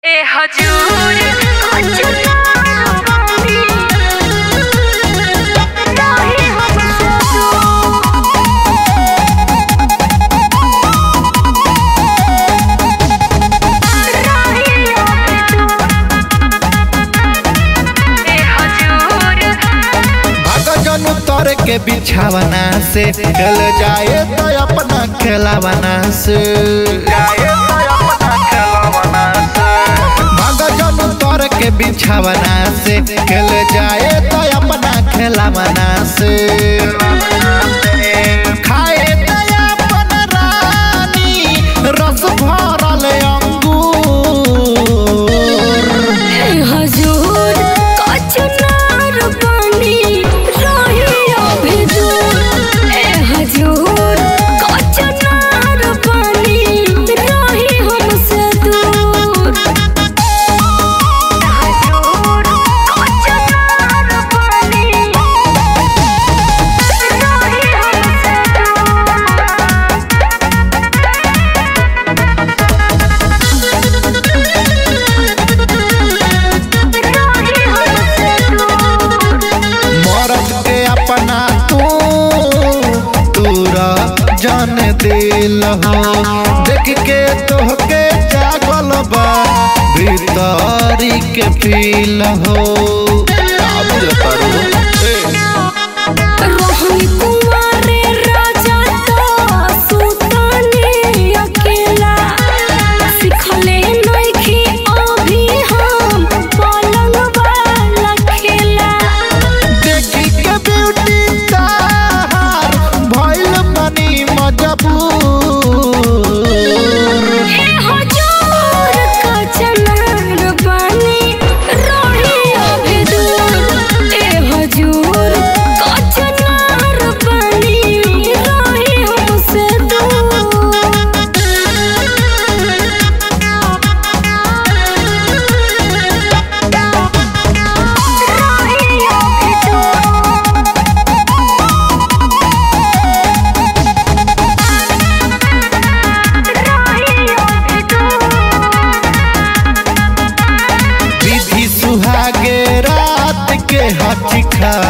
ए हजूर कुछ ना बानी नाही हमसे भगजन उतर के बिछावना से चल जाए तो अपना खेलावना से भगजन उतर के बिछावना से चल जाए तो अपना खेलावना से खाए तो अपन रानी रस भरल अंगूर हजूर कचनार पानी रही अभी दूर ए हजूर कचनार पानी रही हमसे दूर हजूर कचनार पानी रही हमसे मरद के अपना तू तूरा जान दिल हो देख के तोहके जागल बा भीतरी के फील हो का बुझता रो? ए, रोहनी कुंवारे राजा तो सुताने अकेला सिखले नइखी अभी हम पलंग वाला खेला देखी के ब्यूटी तार भइल बनी मजबूर ए हजूर कचनार बानी रही अभी दूर ए हजूर कचनार बानी रही हमसे विधि सुहागे रात के हचिखा